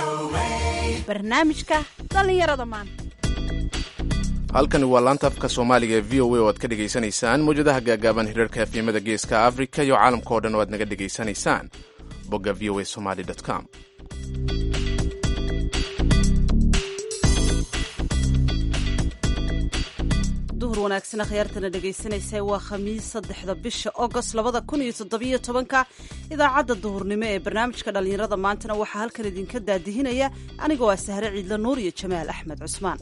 barnaamijka dhallinyarada maanta halkani waa laanta afka soomaaliga ee v o a oo aad ka dhegaysanaysaan mawjadaha gaagaaban hirarka efyamada geeska afrika iyo caalamka oo dhan oo aad naga dhegaysanaysaan bogga v o a somaly com duhur wanaagsan akhyaartana dhegaysanaysa waa khamiis saddexda bisha agost labada kun iyo toddobiyo tobanka idaacadda duhurnimo ee barnaamijka dhallinyarada maantana waxaa halkan idinka daadihinaya anigoo ah sahre ciidla nuur iyo jamaal axmed cusmaan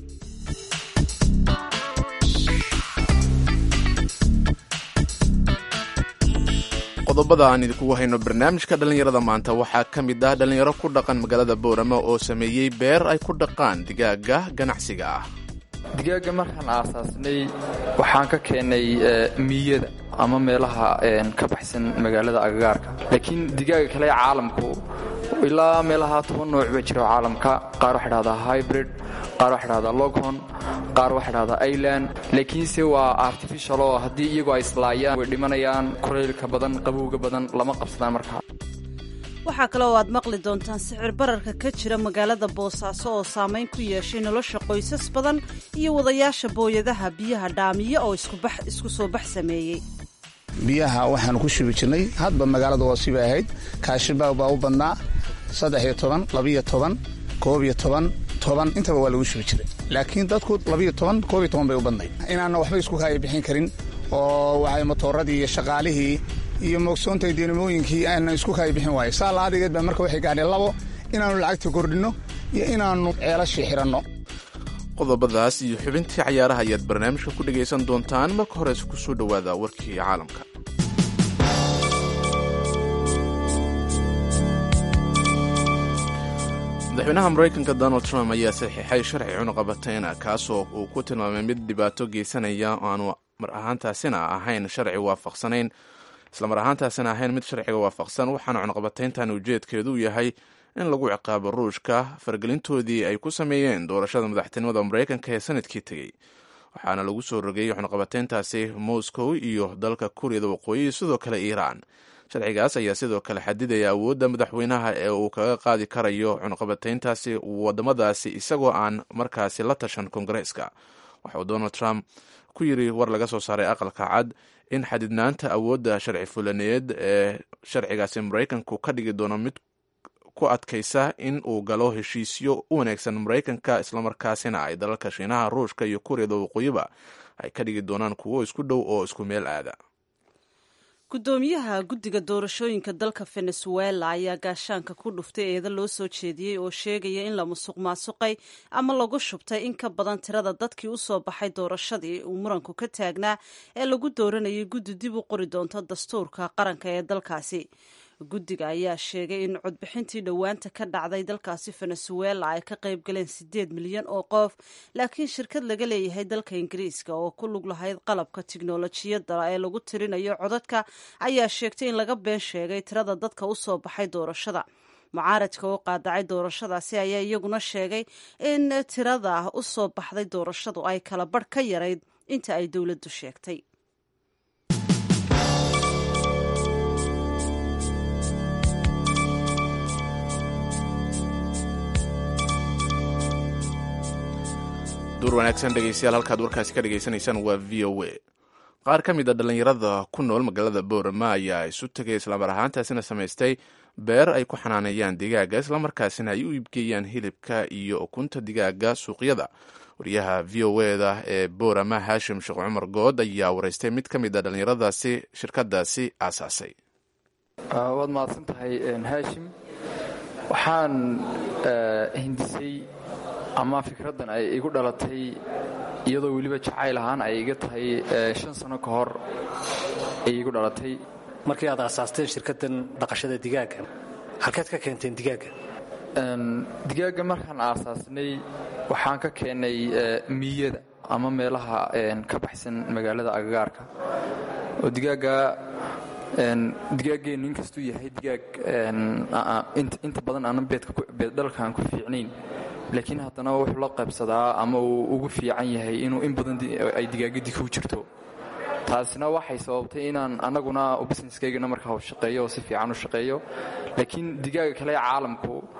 qodobada aan idinkugu hayno barnaamijka dhallinyarada maanta waxaa ka mid ah dhallinyaro ku dhaqan magaalada boorama oo sameeyey beer ay ku dhaqaan digaaga ganacsiga ah digaaga markaan aasaasnay waxaan ka keennay miyada ama meelaha ka baxsan magaalada agagaarka laakiin digaaga kale ee caalamku ilaa meelaha toban nooc ba jiro caalamka qaar waxa dhahdaa hybrid qaar waxa dhahdaa loghon qaar waxa dhahdaa ireland laakiinse waa artificial oo haddii iyagoo ay islaayaan way dhimanayaan kulaylka badan qabowga badan lama qabsadaan markaa waxaa kale oo aad maqli doontaan sicir bararka ka jira magaalada boosaaso oo saamayn ku yeeshay nolosha qoysas badan iyo wadayaasha booyadaha biyaha dhaamiya oo isku soo bax sameeyey biyaha waxaanu ku shubi jirnay hadba magaalada oo sibay ahayd kaashibaag baa u badnaa saddex iyo toban labiyo toban koob iyo toban toban intaba waa lagu shubi jiray laakiin dadku labiyo toban koob iyo toban bay u badnayd inaanna waxba isku kaaya bixin karin oo waxay matooradii iyo shaqaalihii iyo moogsoonta dinamooyinkii aanan isku kaaya bixin waayo saa laadigeed baa marka waxay gaadheen labo inaannu lacagta kordhinno iyo inaannu ceelashii xidhanno qodobadaas iyo xubintii cayaaraha ayaad barnaamijka ku dhegaysan doontaan marka horese ku soo dhowaada warkii caalamka madaxweynaha maraykanka donald trump ayaa saxiixay sharci cunuqabatayna kaasoo uu ku tilmaamay mid dhibaato geysanaya oo aanu mar ahaantaasina ahayn sharci waafaqsanayn islamar ahaantaasina ahayn mid sharciga waafaqsan waxaana cunuqabatayntan ujeedkeedu yahay in lagu ciqaabo ruushka fargelintoodii ay ku sameeyeen doorashada madaxtinimada maraykanka ee sanadkii tegey waxaana lagu soo rogeeyey cunuqabatayntaasi moscow iyo dalka kuuriyada waqooyi sidoo kale iiraan sharcigaas ayaa sidoo kale xadidaya awoodda madaxweynaha ee uu kaga qaadi karayo cunuqabatayntaasi wadamadaasi isagoo aan markaasi la tashan kongareeska waxauu donald trump ku yiri war laga soo saaray aqalka cad in xadidnaanta awoodda sharci fulaneed ee sharcigaasi maraykanku ka dhigi doono mid ku adkaysa in uu galo heshiisyo u wanaagsan maraykanka islamarkaasina ay dalalka shiinaha ruushka iyo kuuriyada waqooyiba ay ka dhigi doonaan kuwo isku dhow oo isku meel aada gudoomiyaha guddiga doorashooyinka dalka venezuela ayaa gaashaanka ku dhuftay eeda loo soo jeediyey oo sheegaya in la musuq maasuqay ama lagu shubtay in ka badan tirada dadkii u soo baxay doorashadii uu muranku ka taagnaa ee lagu dooranayay guddi dib u qori doonto dastuurka qaranka ee dalkaasi guddiga ayaa sheegay in codbixintii dhowaanta ka dhacday dalkaasi venezuela ay ka qayb galeen siddeed milyan oo qof laakiin shirkad laga leeyahay dalka ingiriiska oo ku lug lahayd qalabka tiknolojiyadda ee lagu tirinayo codadka ayaa sheegtay in laga been sheegay tirada dadka u soo baxay doorashada mucaaradka oo qaadacay doorashadaasi ayaa iyaguna sheegay in tirada u soo baxday doorashadu ay kala barh ka yarayd inta ay dowladdu sheegtay duur wanaagsan dhegeystayaal halkaad warkaasi ka dhegaysanaysaan waa v o a qaar ka mid a dhallinyarada ku nool magaalada boorama ayaa isu tegay islamar ahaantaasina samaystay beer ay ku xanaaneeyaan digaaga islamarkaasina ay u iibgeeyaan hilibka iyo ukunta digaaga suuqyada wariyaha v o eda ee boorama haashim sheekh cumar good ayaa wareystay mid ka mid a dhallinyaradaasi shirkadaasi aasaasay waad mahadsan tahay haashim waxaan hindisay ama fikraddan ay igu dhalatay iyadoo weliba jacayl ahaan ay iga tahay shan sano ka hor ay igu dhalatay markii aad aasaasteen shirkaddan dhaqashada digaagga halkeed ka keenteen digaagga digaagga markaan aasaasnay waxaan ka keennay miyada ama meelaha ka baxsan magaalada agagaarka oo digaagga digaaggeennu inkastuu yahay digaag inta badan aanan beeddhalkaan ku fiicnayn laakiin haddana wuxuu la qaybsadaa ama uu ugu fiican yahay inuu in badan ay digaagadii ku jirto taasina waxay sababtay inaan anaguna businesskaygana markaa shaqeeyo oo si fiican u shaqeeyo laakiin digaaga kale ee caalamku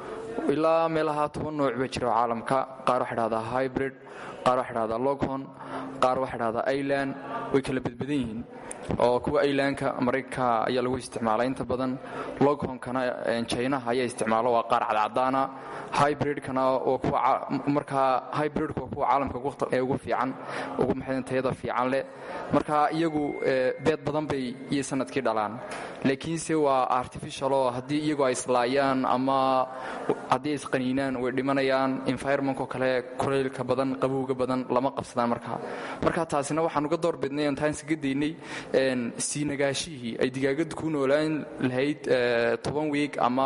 ilaa meelaha toban nooc ba jira caalamka qaar waxa dhahdaa hybrid qaar waxa dhahdaa loghon qaar waxa dhahdaa iland way kala badbadan yihiin oo kuwa ilanka maraykanka ayaa lagu isticmaala inta badan loghonkana jinaha ayaa isticmaalo waa qaar cadcadaana hybridkana markaa hybridka waa kuwa caalamka ugu fiican ugu maxadan tayada fiican leh marka iyagu beed badan bay iyo sanadkii dhalaan laakiinse waa artificial oo haddii iyagu ay islaayaan ama haddii ay isqaniinaan way dhimanayaan environmentkoo kale kulaylka badan qabowga badan lama qabsadaan markaa marka taasina waxaan uga door bidnay oon taansiga daynay sii nagaashihii ay digaagadu ku noolaan lahayd toban wiig ama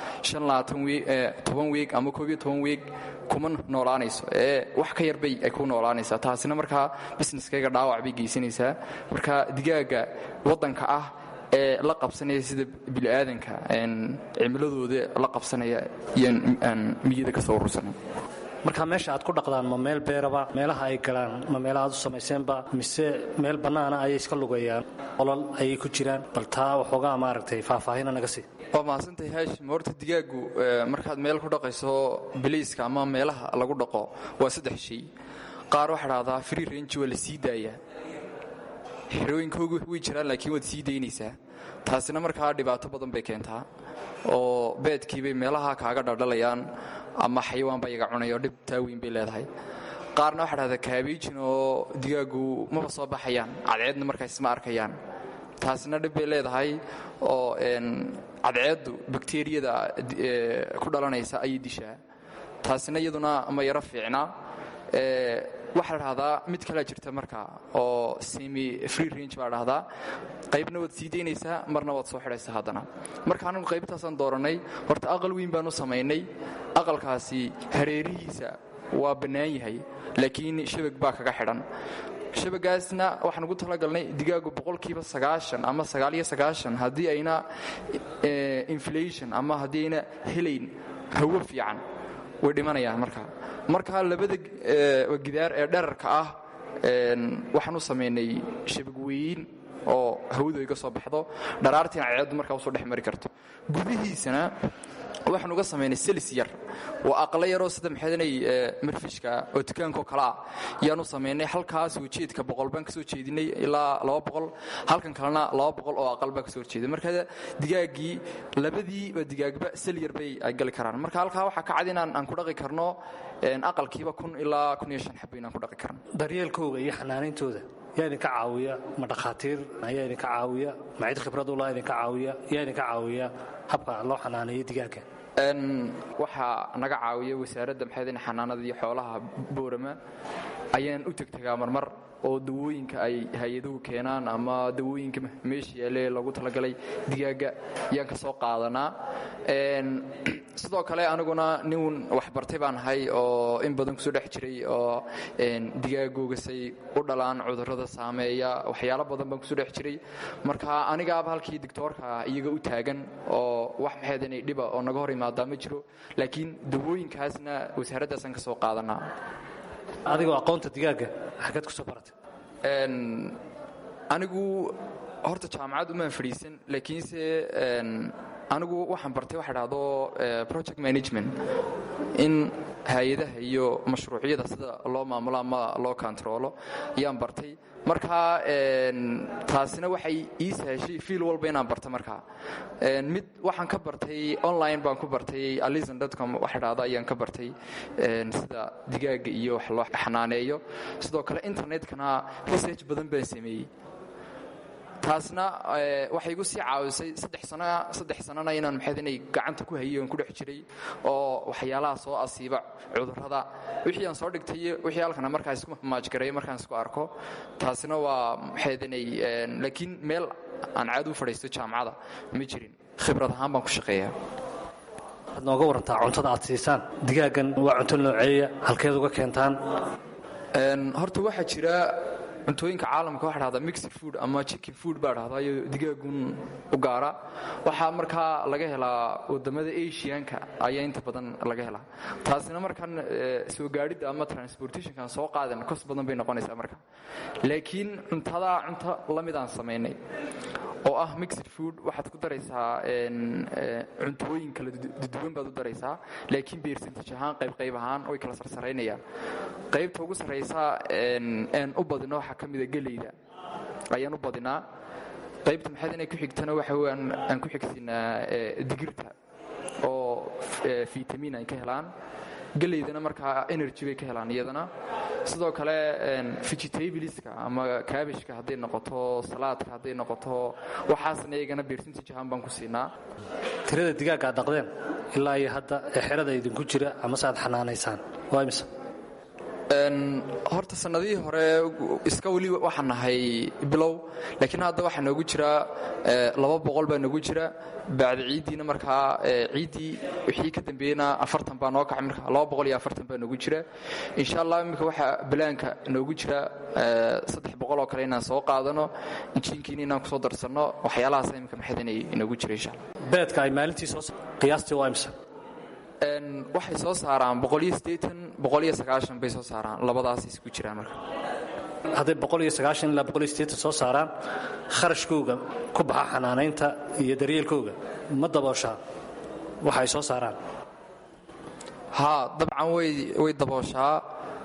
toban wiig ama koob iyo toban wiig kuma noolaanayso ee wax ka yar bay ay ku noolaanaysaa taasina markaa businesskayga dhaawac bay geysanaysaa marka digaaga waddanka ah ee la qabsanaya sida bini'aadanka cimiladooda la qabsanaya iyaan miyada ka soo urursanay marka meesha aad ku dhaqdaan ma meel beeraba meelaha ay galaan ma meelaha aad u samayseenba mise meel bannaana ayay iska lugayaan olol ayay ku jiraan bal taa waxoogaa maaragtay faahfaahina naga sii waa mahadsantahay haashim horta digaagu markaad meel ku dhaqayso biliiska ama meelaha lagu dhaqo waa saddex shay qaar waxaa dhahdaa free range waa la sii daayaa xerooyinkoogu way jiraan laakiin waad sii daynaysaa taasina markaa dhibaato badan bay keentaa oo beedkiibay meelaha kaaga dhaldhalayaan ama xayawaanba iyaga cunayo dhib taaweyn bay leedahay qaarna waxaa dhahdaa kaabijin oo digaagu maba soo baxayaan cadceedna markaas ma arkayaan taasina dhib bay leedahay oo cadceeddu bakteriyada ku dhalanaysa ayay dishaa taasina iyaduna ma yaro fiicna waxaa la dhahdaa mid kalea jirta markaa oo semi free range baa dhahdaa qaybna waad sii daynaysaa marna waad soo xidhaysaa haddana marka anigu qaybtaasaan doorannay horta aqal weyn baan u samaynay aqalkaasi hareerihiisa waa bannaan yahay laakiin shabag baa kaga xidhan shabagaasna waxaan ugu talagalnay digaagu boqolkiiba sagaashan ama sagaaliyo sagaashan haddii ayna inflation ama haddii ayna helayn hawo fiican way dhimanayaan markaa markaa labada gidaar ee dherarka ah waxaan u samaynay shabagweyn oo hawadu iga soo baxdo dharaartiina ceeddu markaa usoo dhex mari karto gudihiisana waxaan uga samaynay selis yar waa aqla yaroo sida maxadanay marfishka oo dukaankao kale ah yaan u samaynay halkaas ujeedka boqol baan kasoo jeedinay ilaa laba boqol halkan kalena laba boqol oo aqal baa kasoo horjeeday marka digaaggii labadiiba digaagba sel yar bay ay gali karaan marka halkaa waxaa ka cad inaan aan ku dhaqi karno aqalkiiba kun ilaa kun iyo shan xabo inaan ku dhaqi karno daryeelkooga iyo xanaanayntooda yaa idinka caawiya ma dhakhaatiir ayaa idinka caawiya ma cid khibradula idinka caawiya yaa idinka caawiya habka loo xanaaneeyo digaagga waxaa naga caawiya wasaaradda maxaydin xanaanada iyo xoolaha boorama ayaan u tegtegaa marmar oo dawooyinka ay hay-aduhu keenaan ama dawooyinka meesha yaale lagu talagalay digaagga ayaan ka soo qaadanaa sidoo kale aniguna nin waxbartay baan ahay oo in badan kusoo dhex jiray oo digaaggoogasay u dhalaan cudurrada saameeya waxyaalo badan baan kusoo dhex jiray marka anigaaba halkii doctoorka iyaga u taagan oo wax maxaydinay dhiba oo naga hor imaadaa ma jiro laakiin dawooyinkaasna wasaaraddaasaan ka soo qaadanaa adigoo aqoonta digaagga xaggeed kusoo baratay anigu horta jaamacad umaan fadhiisan laakiinse anigu waxaan bartay waxa dhahdo project management in hay-adaha iyo mashruucyada sida loo maamulo ama loo kontaroolo ayaan bartay markaa taasina waxay ii sahashay fiil walba inaan barta markaa mid waxaan ka bartay online baan ku bartay alison dotcom waxa dhahda ayaan ka bartay sida digaaga iyo wax loo xanaaneeyo sidoo kale internetkana research badan baan sameeyey taasna waxay igu sii caawisay saddex sanana inaan maxayd inay gacanta ku hayay oon ku dhex jiray oo waxyaalaha soo asiiba cudurrada wixii aan soo dhigtay wixii halkana markaa isku maajgareeyo markaan isku arko taasina waa maxayd inay laakiin meel aan caad u fadhiisto jaamacada ma jirin khibrad ahaan baan ku shaqeeyaa waxaad nooga warantaa cuntada aad siisaan digaaggan waa cunto nooceeya halkeed uga keentaan horta waxaa jira cuntooyinka caalamka waxa dhahdaa mixed food ama chicken food baa dhahdaa iyo digaagun u gaara waxaa markaa laga helaa wadamada asianka ayaa inta badan laga helaa taasina markaan soo gaadhidda ama transportationkan soo qaadan kos badan bay noqonaysaa marka laakiin cuntadaa cunto lamidaan samaynay oo ah mixed food waxaad ku daraysaa cuntooyin kala duwan baad u daraysaa laakiin beersantaj ahaan qayb qayb ahaan way kala sarsaraynayaan qaybta ugu sarraysa aan u badino waxaa ka mida geleyda ayaan u badinaa qaybta maxaad inay ku xigtana waxa weyan aan ku xigsinaa digirta oo fitamiin ay ka helaan geleydana markaa energy bay ka helaan iyadana sidoo kale vegetabliska ama kabishka hadday noqoto salaadka hadday noqoto waxaasna iyagana beersintaj ahaan baan ku siinaa tirada digaagga ad dhaqdeen ilaa iyo hadda ee xerada idinku jira amase aad xanaanaysaan waa imse horta sannadihii hore iska weli waxaan nahay bilow laakiin hadda waxaa noogu jira laba boqol baa noogu jira bacda ciiddiina markaa ciiddii wixii ka dambeeyena afartan baa noo kacay marka laba boqol iyo afartan baa noogu jira insha allah iminka waxaa balaanka noogu jira saddex boqol oo kale inaan soo qaadano injiinkiina inaan kusoo darsanno waxyaalahaas iminka maxayd inay inoogu jira insha allah beedka ay maalintii soo qiyaastii waa imse waxay soo saaraan boqoliyo siddeetan boqoliyo sagaashan bay soo saaraan labadaas isku jiraan marka hadday boqoliyo sagaashan ilaa boqoliyo siddeetan soo saaraan kharashkooga ku baxa xanaanaynta iyo daryeelkooga ma dabooshaa waxa ay soo saaraan haa dabcan way way dabooshaa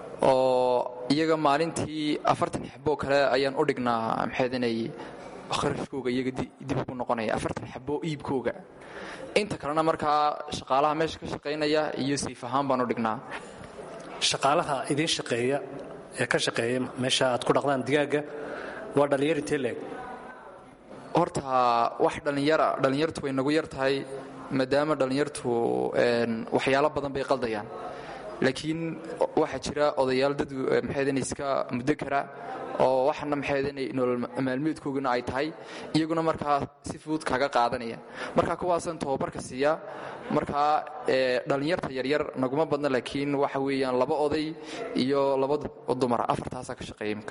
oo iyaga maalintii afartan xaboo kale ayaan u dhignaa maxayd inay kharashkooga iyaga dib ugu noqonaya afartan xaboo iibkooga inta kalena markaa shaqaalaha meesha ka shaqaynaya iyo sayf ahaan baan u dhignaa shaqaalaha idiin shaqeeya ee ka shaqeeya meesha aad ku dhaqdaan digaagga waa dhallinyar intee leeg horta wax dhallinyara dhallinyartu way nagu yar tahay maadaama dhallinyartu waxyaalo badan bay qaldayaan laakiin waxaa jira odayaal dad maxaydana iska muddo kara oo waxana maxaydana nolol maalmeedkoogana ay tahay iyaguna markaa si fudud kaga qaadanaya markaa kuwaasaan tababarka siiya markaa dhallinyarta yaryar naguma badna laakiin waxa weeyaan laba oday iyo laba dumara afartaasaa ka shaqeeya imka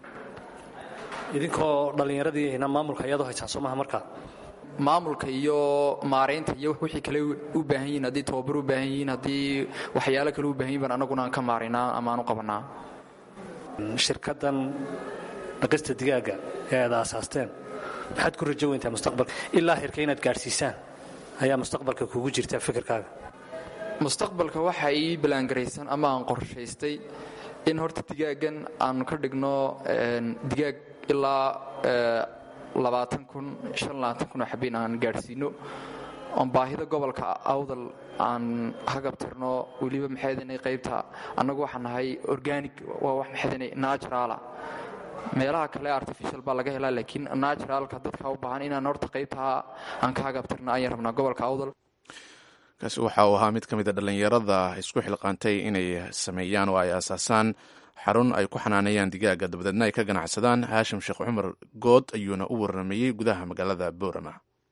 idinkoo dhallinyaradiina maamulka iyadoo haysaan soo maha markaa maamulka iyo maaraynta iyo wixii kale u baahan yihiin haddii tababar u baahan yihiin haddii waxyaalo kale u baahan yihin baan annaguna aan ka maaraynaa ama aan u qabanaa shirkaddan dhaqista digaagga ee aad aasaasteen maxaad ku rajo weyntaa mustaqbalka ilaa hirka inaad gaadhsiisaan ayaa mustaqbalka kugu jirta fikirkaaga mustaqbalka waxa ii ballaangaraysan ama aan qorshaystay in horta digaaggan aanu ka dhigno digaag ilaa labaatan kun shan labaatan kun oo xabiin aan gaadhsiino oon baahida gobolka awdal aan hagabtirno weliba maxaydinay qaybta annagu waxaan nahay organic waa wax maxaydinay naturala meelaha kale artificial baa laga helaa laakiin naturalka dadka u baahan inaan horta qaybtaa aan ka hagabtirno ayaan rabnaa gobolka awdal kaasi waxa uu ahaa mid ka mid a dhallinyarada isku xilqaantay inay sameeyaan oo ay aasaasaan xarun ay ku xanaanayaan digaaga dabadeedna ay ka ganacsadaan haashim sheekh cumar good ayuuna u warramayey gudaha magaalada boorama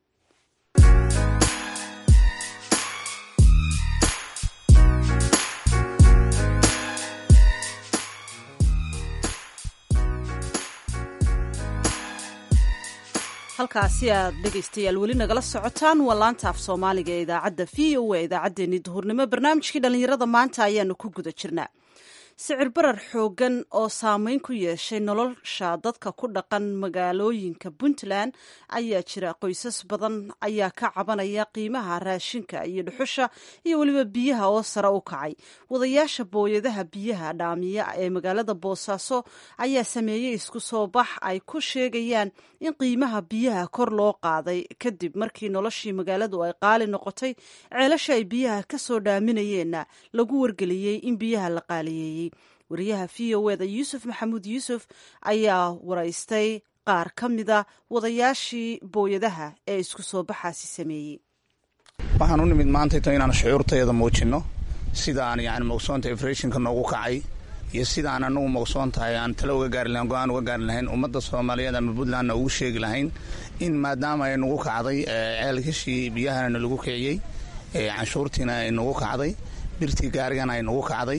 halkaasi aad dhegaystayaal weli nagala socotaan waa laanta af soomaaliga ee idaacadda v o a idaacaddeenii duhurnimo barnaamijkii dhallinyarada maanta ayaanu ku guda jirnaa sicir barar xooggan oo saameyn ku yeeshay nolosha dadka ku dhaqan magaalooyinka puntland ayaa jira qoysas badan ayaa ka cabanaya qiimaha raashinka iyo dhuxusha iyo weliba biyaha oo sare u kacay wadayaasha booyadaha biyaha dhaamiya ee magaalada boosaaso ayaa sameeyey isku soo bax ay ku sheegayaan in qiimaha biyaha kor loo qaaday kadib markii noloshii magaaladu ay qaali noqotay ceelasha ay biyaha ka soo dhaaminayeenna lagu wargeliyey in biyaha la qaaliyeeyey wariyaha v o eda yuusuf maxamuud yuusuf ayaa waraystay qaar ka mida wadayaashii booyadaha ee isku soo baxaasi sameeyey waxaan u nimid maantayto inaan shucuurtayada muujinno sida aan yani maqsoonta efreshinka noogu kacay iyo sida aan anagu maqsoon tahay aan talo uga gaari lahayn go-aan uga gaari lahayn ummadda soomaaliyeed ama puntlandna ugu sheegi lahayn in maadaama ay nagu kacday ceelkashii biyahana lagu kiciyey canshuurtiina ay nagu kacday birtii gaarigana ay nagu kacday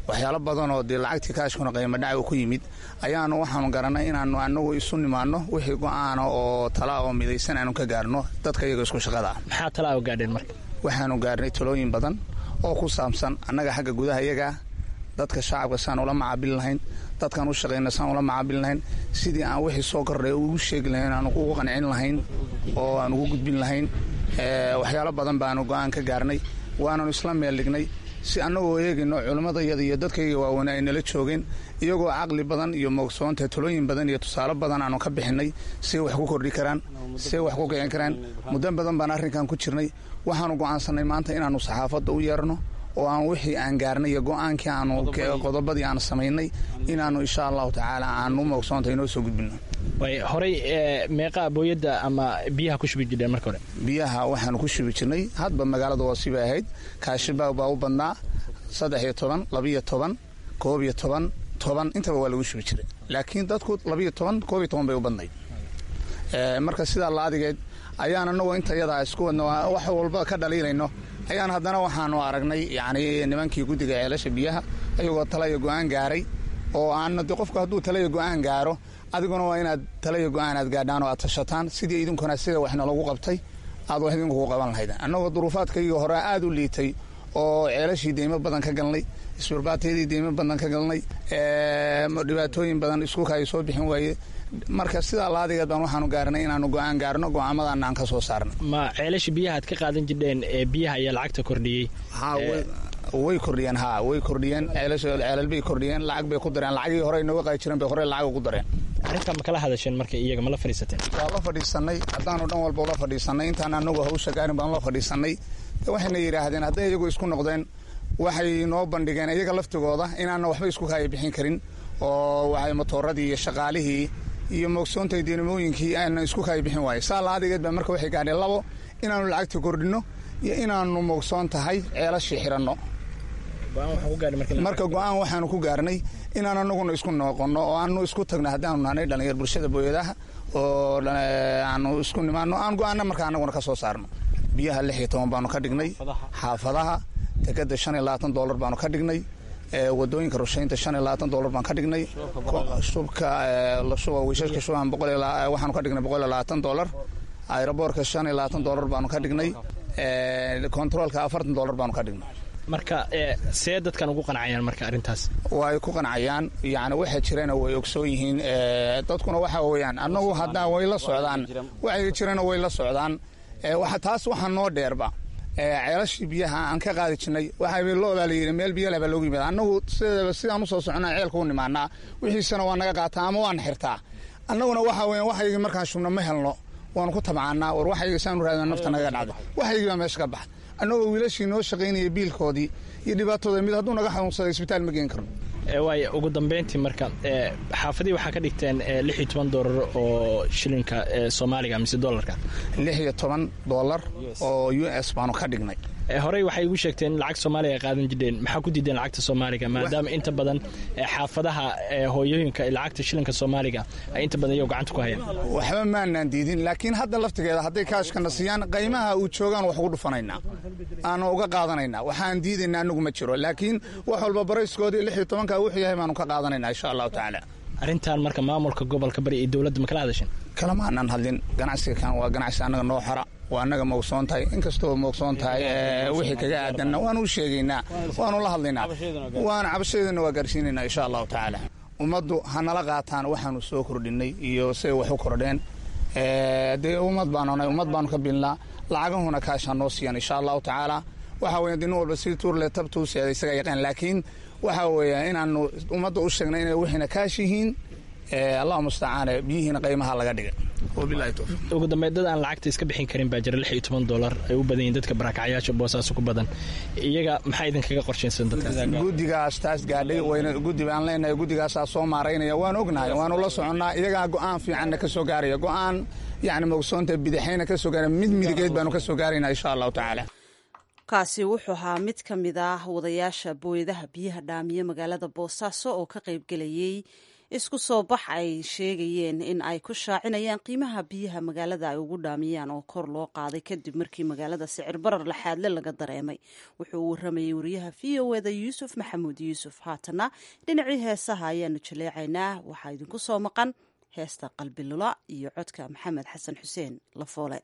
waxyaalo badan oo dee lacagtii kaashkuna qiimo dhaca uu ku yimid ayaanu waxaanu garannay inaanu anagu isu nimaanno wixii go'aana oo tala oo midaysan aanu ka gaarno dadka iyaga isku shaqada ah maxaa talaa u gaadheen marka waxaanu gaarnay talooyin badan oo ku saabsan annaga xagga gudaha iyagaa dadka shacabka saan ula macaabili lahayn dadkaan u shaqayna saan ula macaabili lahayn sidii aan wixii soo kordhay ugu sheegi lahayn aan ugu qancin lahayn oo aan ugu gudbin lahayn waxyaalo badan baanu go'aan ka gaarnay waananu isla meel dhignay si annagoo eegayno culimmadayada iyo dadkayga waaweyn ay nala joogeen iyagoo caqli badan iyo moogsoonta talooyin badan iyo tusaale badan aanu ka bixinay say wax ku kordhi karaan say wax ku kicin karaan muddo badan baan arrinkan ku jirnay waxaanu go'aansannay maanta inaannu saxaafadda u yeerno oo aan wixii aan gaarnay iyo go'aankii aanu qodobadii aan samaynay inaannu insha allahu tacaala aanu moogsoonta inoo soo gudbino horey meeqa booyadda ama biyaha ku shubi jireen marka hore biyaha waxaanu ku shubi jirnay hadba magaalada waa sibay ahayd kaashibaag baa u badnaa saddex iyo toban labiyo toban koob iyo toban toban intaba waa lagu shubi jiray laakiin dadku labiyo toban koob iyo toban bay u badnayd marka sidaa la adigeed ayaan anagoo inta yadaa isku wadno wax walba ka dhaliilayno ayaan haddana waxaanu aragnay yacni nimankii guddiga ceelasha biyaha ayagoo talaya go'aan gaaray oo aanna de qofku hadduu talaya go'aan gaaro adiguna waa inaad talaya go'aan aad gaadhaan oo aad tashataan sidii idinkuna sida waxna lagu qabtay aad wax idinkugu qaban lahaydeen annagoo duruufaadkaygii hore aad u liitay oo ceelashii deymo badan ka galnay isbarbaateedii deymo badan ka galnay dhibaatooyin badan iskuka ay soo bixin waaye marka sidaa laadigeed baan waxaanu gaarnay inaanu go'aan gaarno go'aamadaana aan ka soo saarno ma ceelasha biyaha aad ka qaadan jirdheen ee biyaha ayaa lacagta kordhiyey way kordhiyeen ha way kordhiyeen ceelal bay kordhiyeen lacag bay ku dareen lacagii hore nooga qaadi jireen bay hore lacag ugu dareen arrintaa ma kala hadasheen marka iyaga ma la fadhiisateen waa la fadhiisanay haddaanu dhan walba ula fadhiisanay intaan anagu hawsha gaarin baan la fadhiisanay waxayna yidhaahdeen hadday iyagu isku noqdeen waxay noo bandhigeen iyaga laftigooda inaana waxba isku kaaya bixin karin oo waxay matooradii iyo shaqaalihii iyo moogsoonta dinamooyinkii aana isku kaaya bixin waaye saa laadigeed baa marka waxay gaadheen labo inaanu lacagta kordhinno iyo inaanu moogsoon tahay ceelashii xiranno marka go'aan waxaanu ku gaarnay inaan anaguna isku noqonno oo aanu isku tagno haddaanu nahnay dhallinyar bulshada booyadaha oo aanu isku nimaano aan go'aana marka anaguna ka soo saarno biyaha lix iyo toban baanu ka dhignay xaafadaha dekada shan iyo labaatan doolar baanu ka dhignay wadooyinka rushaynta shan iyo labaatan doolar baan ka dhignay shubka lashuba wiishashka shuban boqol waxaanu ka dhignay boqol iyo labaatan doolar aeroboortka shan iyo labaatan doolar baanu ka dhignay kontaroolka afartan doolar baanu ka dhignay marka see dadkan ugu qancayaan marka arrintaas way ku qancayaan yani waxa jirana way ogsoon yihiin dadkuna waxa weeyaan annagu haddaa way la socdaan waxay jirana way la socdaan taas waxaa noo dheerba ceelashii biyaha aan ka qaadi jirnay waxaa loodaa la yidhi meel biyaleh baa loogu yimaada annagu sideedaba sidaan usoo socnaa ceelka u nimaanaa wixiisana waa naga qaataa ama waan xirtaa annaguna waxa weeyaan waxaygii markaan shubno ma helno waanu ku tabcaanaa war waxayga saanu raadina nafta naga dhacdo waxaygii baa meesha ka baxa annagoo wiilashii noo shaqaynaya biilkoodii iyo dhibaatooda mid hadduu naga xanuunsaday isbitaal ma geen karno waay ugu dambeyntii marka xaafadii waxaa ka dhigteen lix iyo toban doolar oo shilinka soomaaliga mise dolarka lix iyo toban doolar oo u s baanu ka dhignay horey waxay igu sheegteen lacag soomaaliga qaadan jireen maxaa ku diideen lacagta soomaaliga maadaama inta badan xaafadaha hooyooyinka lacagta shilinka soomaaliga ay inta badan iyago gacanta ku hayaan waxba maanaan diidin laakiin hadda laftigeeda hadday kaashkana siiyaan qaymaha uu joogaan wax ugu dhufanaynaa aanu uga qaadanaynaa waxaan diidaynaa anagu ma jiro laakiin wax walba barayskoodii lix iyo tobanka wuxuu yahay baanu ka qaadanaynaa insha allahu tacaala arrintan marka maamulka gobolka bari iyo dowladda ma kala hadasheen kalama aanan hadlin ganacsiga kan waa ganacsi annaga noo xora waa annaga moogsoon tahay inkastoo moogsoon tahay wixii kaga aadanna waanu u sheegaynaa waanu la hadlaynaa waana cabashadeedana waa gaarsiinaynaa insha allahu tacaala ummaddu ha nala qaataan waxaanu soo kordhinay iyo siday wax u kordheen dee ummad baanu ummad baanu ka bilnaa lacagahuna kaashaa noo siiyan insha allahu tacaala waxa weya nin walba si tuurle tabtuu seeda isaga yaqaan laakiin waxa weeya inaanu ummadda u sheegnay inay wixiina kaash yihiin allahu mustacaane biyihiina qaymaha laga dhigay ugu dambeyn dad aan lacagta iska bixin karin baa jira lix iyo toban doolar ay u badan yihin dadka barakacyaasha boosaaso ku badan iyaga maxaa idinkaga qorshaysan dadkaas guddigaas taas gaadhay wayna guddi baan leenahay guddigaasaa soo maaraynaya waan ognahay waanu la soconnaa iyagaa go'aan fiicanna ka soo gaaraya go'aan yacni mogsoonta bidixayna ka soo gaaraya mid midigeed baanu ka soo gaaraynaa insha allahu tacaala kaasi wuxuu ahaa mid ka mid ah wadayaasha booyadaha biyaha dhaamiye magaalada boosaaso oo ka qaybgelayey isku soo bax ay sheegayeen in ay ku shaacinayaan qiimaha biyaha magaalada ay ugu dhaamiyaan oo kor loo qaaday kadib markii magaalada sicir barar laxaadle laga dareemay wuxuu u waramayay wariyaha v o eda yuusuf maxamuud yuusuf haatana dhinacii heesaha ayaanu jaleecaynaa waxaa idinku soo maqan heesta qalbilula iyo codka maxamed xasan xuseen lafoole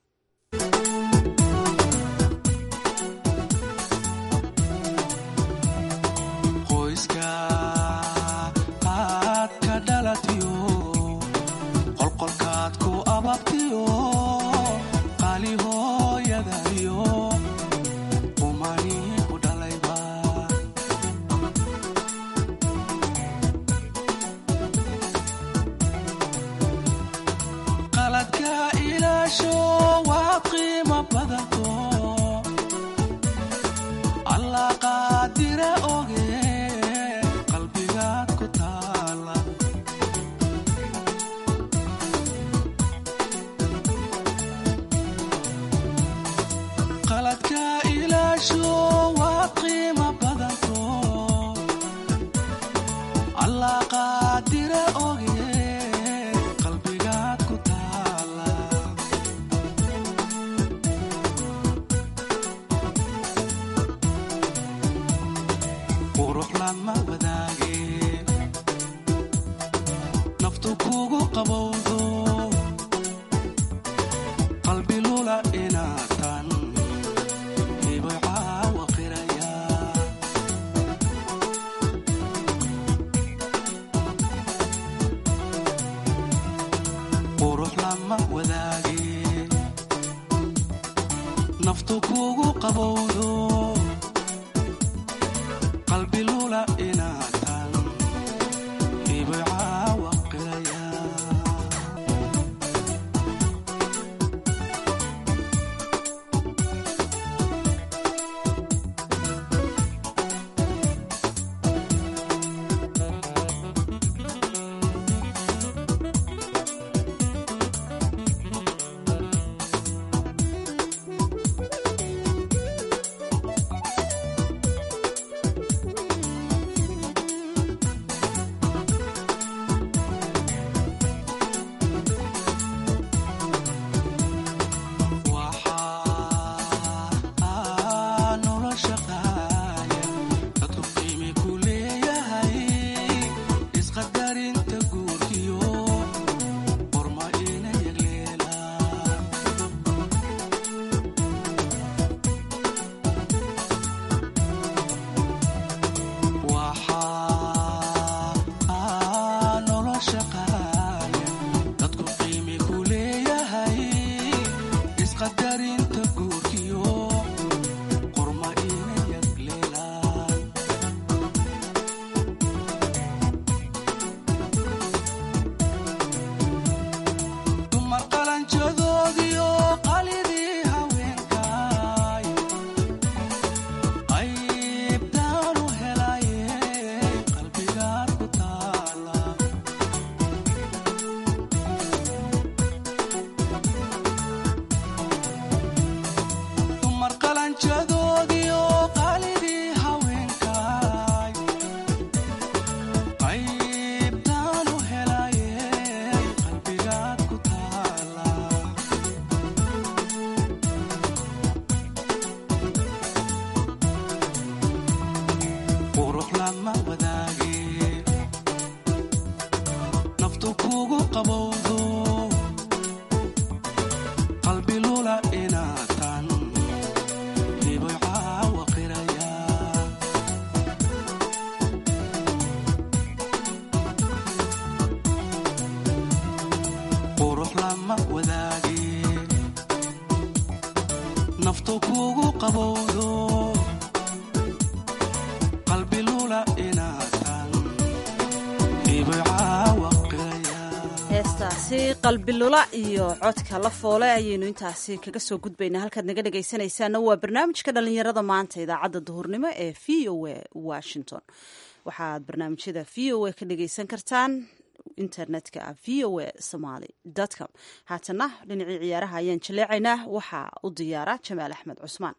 heestaasi qalbilula iyo codka la foole ayaynu intaasi kaga soo gudbaynaa halkaad naga dhegaysanaysaana waa barnaamijka dhalinyarada maanta idaacadda duhurnimo ee v o a washington waxaad barnaamijyada v o a ka dhagaysan kartaan internetka v o a somaly com haatana dhinacii ciyaaraha ayaan jaleecaynaa waxaa u diyaara jamaal axmed cusmaan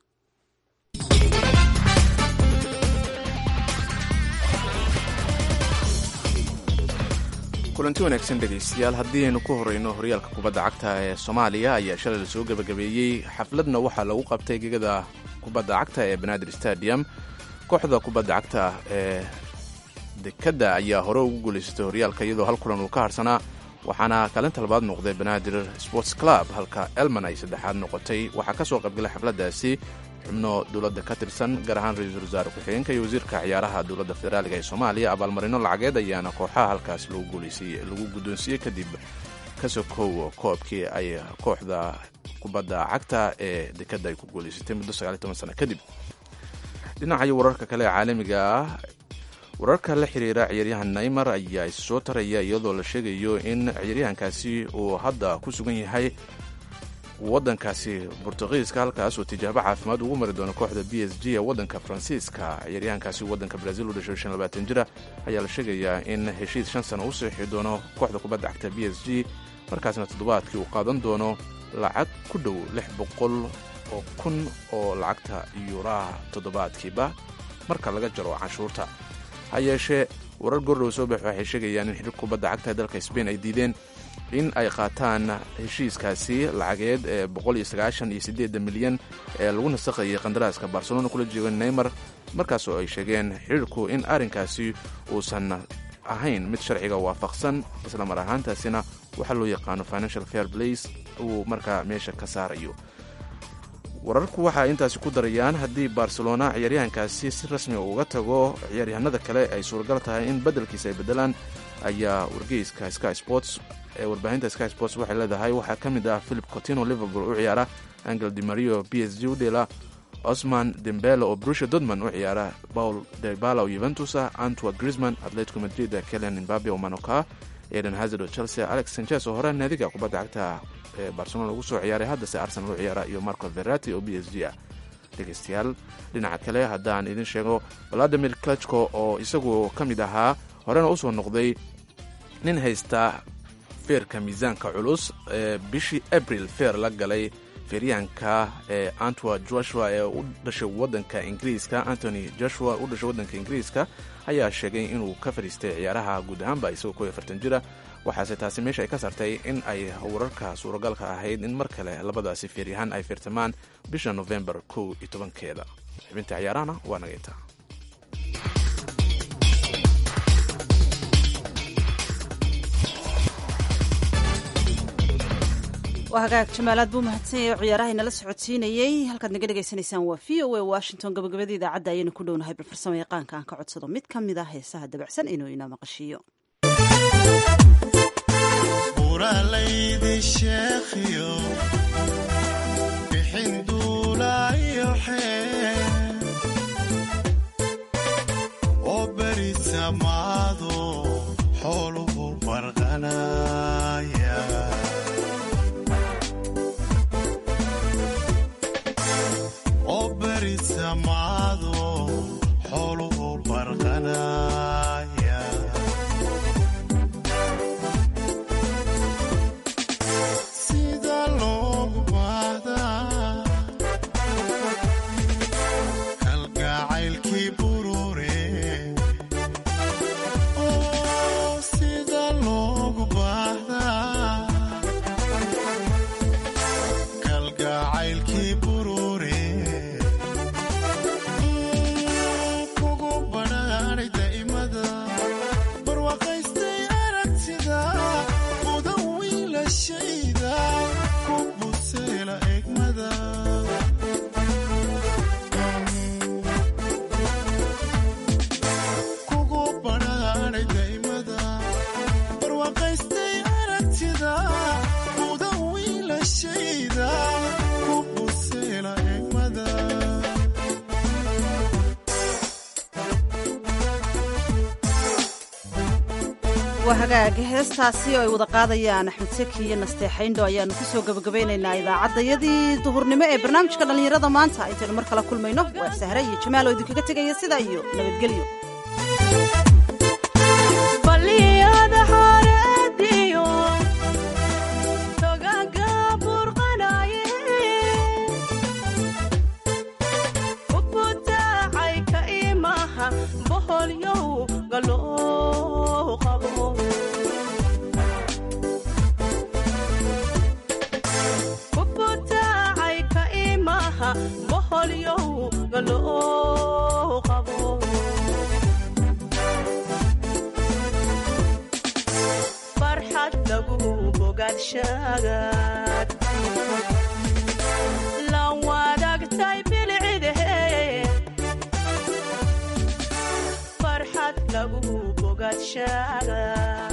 kulanti wanaagsan dhegaystayaal haddii aynu ku horeyno horyaalka kubadda cagta ee soomaaliya ayaa shalay lasoo gebagabeeyey xafladna waxaa lagu qabtay gegada kubadda cagta ee banaadir stadium kooxda kubadda cagta ee dekadda ayaa hore ugu guulaysatay horyaalka iyadoo hal kulan uu ka harsanaa waxaana kaalinta labaad noqday banaadir sports club halka elman ay saddexaad noqotay waxaa ka soo qaybgalay xafladdaasi xubno dowladda ka tirsan gaar ahaan ra-iisul wasaare ku-xigeenka iyo wasiirka ciyaaraha dowladda federaaliga ee soomaaliya abaalmarino lacageed ayaana kooxaha halkaas lagu guulaysiiyey lagu guddoonsiiyey kadib ka sokow koobkii ay kooxda kubadda cagta ee dekadda ay ku guulaysatay muddo sagaaliy toban sano kadib dhinacayo wararka kale ee caalamiga ah wararka la xiriira ciyaaryahan naymar ayaa issoo taraya iyadoo la sheegayo in ciyaaryahankaasi uu hadda ku sugan yahay wadankaasi bortugiiska halkaas oo tijaabo caafimaad ugu mari doono kooxda b s g ee wadanka faransiiska ciyaaryahankaasi wadanka brazil u dhashay shan labaatan jira ayaa la sheegayaa in heshiis shan sano u seexi doono kooxda kubadda cagta b s g markaasna toddobaadkii uu qaadan doono lacag ku dhow lix boqol oo kun oo lacagta yuuraha toddobaadkiiba marka laga jaro canshuurta ha yeeshee warar gordhow soo bax waxay sheegayaan in xiriir kubadda cagta ee dalka sbain ay diideen in ay qaataan heshiiskaasi lacageed ee boqoliyoaaaiyoieeda milyan ee lagu nasaqayay qandaraaska barcelona kula jooga neymar markaas oo ay sheegeen xiriirku in arrinkaasi uusan ahayn mid sharciga waafaqsan islamar ahaantaasina waxaa loo yaqaano financial fair blace uu markaa meesha ka saarayo wararku waxay intaasi ku darayaan haddii barcelona ciyaaryahankaasi si rasmi uga tago ciyaaryahanada kale ay suuragal tahay in beddelkiisa ay beddelaan ayaa wargeyska sky sports ee warbaahinta sky sports waxay leedahay waxaa ka mid ah philip cotino liverpool u ciyaara angel dimario b s g u dheela osman dembele oo brusha dodman u ciyaara paul debala oo yuventus ah antwa grisman atletico madrid kelian imbabe oo manoka eden hazard oo chelsea alex sanchez oo hore naadiga kubadda cagta ee barcelona lagu soo ciyaaray haddase arsenal u ciyaara iyo marco verati oo b s g ah dhegaystayaal dhinaca kale haddaan idin sheego valadimir klachko oo isagu ka mid ahaa horena usoo noqday nin haysta feerka miisaanka culus ee bishii abril feer la galay feeryahanka ee antwa joshua ee u dhashay wadanka ingiriiska antony joshua u dhashay wadanka ingiriiska ayaa sheegay inuu ka fadhiistay ciyaaraha guud ahaanba isagoo kow iyo afartan jira waxaase taasi meesha ay ka saartay in ay wararka suuragalka ahayd in mar kale labadaasi feeryahaan ay feertamaan bisha nofembar kow iyo tobankeeda xubinta ciyaarahana waa nagayta waa hagaag jamaalaad buu mahadsanyay oo ciyaaraha inala socodsiinayey halkaad naga dhegaysanaysaan waa v o a washington gabagabada idaacadda ayaynu ku dhownahay bal farsamo yaqaanka aan ka codsado mid ka mid ah heesaha dabacsan inuu inoo maqashiiyo waa hagaag heestaasi oo ay wada qaadayaan axmed seki iyo nasteexayndho ayaanu ku soo gabagabaynaynaa idaacaddayadii duhurnimo ee barnaamijka dhallinyarada maanta intaynu mar kala kulmayno waa sahre iyo jamaal oo idinkaga tegaya sidaa iyo nabadgelyo bogaadshagaad la wadaagtay bilcidahe farxad lagu bogaadshagaad